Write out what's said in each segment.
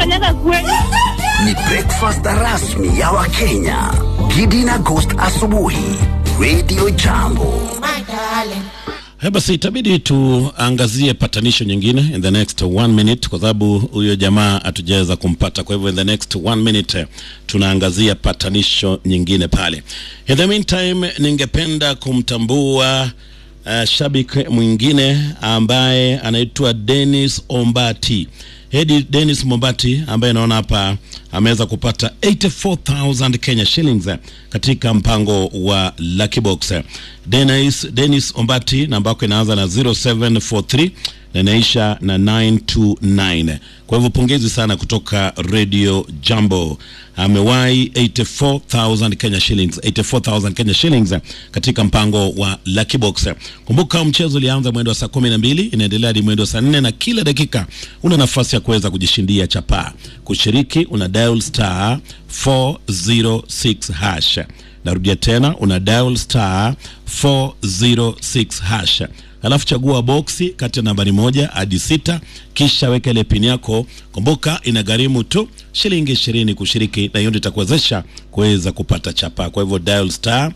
unafanyaga kweli? Ni breakfast rasmi ya Wakenya. Gidi na Ghost asubuhi. Radio Jambo. He, basi itabidi tuangazie patanisho nyingine in the next one minute, kwa sababu huyo jamaa hatujaweza kumpata. Kwa hivyo in the next one minute eh, tunaangazia patanisho nyingine pale. In the meantime, ningependa kumtambua uh, shabiki mwingine ambaye anaitwa Dennis Ombati. Hedi Dennis Mombati ambaye naona hapa ameweza kupata 84000 Kenya shillings eh, katika mpango wa Lucky Box. Dennis, Dennis Ombati namba yako inaanza na 0743 na inaisha na 929. Kwa hivyo pongezi sana kutoka Radio Jambo. Amewahi 84000 Kenya shillings, 84000 Kenya shillings eh, katika mpango wa Lucky Box. Kumbuka mchezo ulianza mwendo wa saa 12 inaendelea hadi mwendo wa saa 4 na kila dakika una nafasi ya kuweza kujishindia chapaa. Kushiriki una dial star 406 hash. Narudia tena una dial star 406 hash, alafu chagua boksi kati ya nambari moja hadi sita, kisha weka ile pin yako. Kumbuka inagharimu tu shilingi ishirini kushiriki, na hiyo ndio itakuwezesha kuweza kupata chapa. Kwa hivyo dial star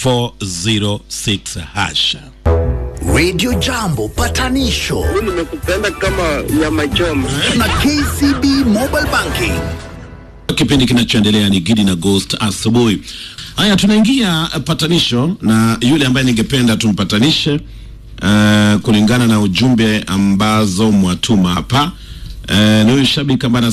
406 hash. Radio Jambo patanisho nimekupenda kama nyama choma. na KCB Mobile Banking. Kipindi kinachoendelea ni Gidi na Ghost asubuhi. Haya, tunaingia eh, patanisho na yule ambaye ningependa tumpatanishe uh, kulingana na ujumbe ambazo mwatuma hapa uh, ni huyu shabiki ambaye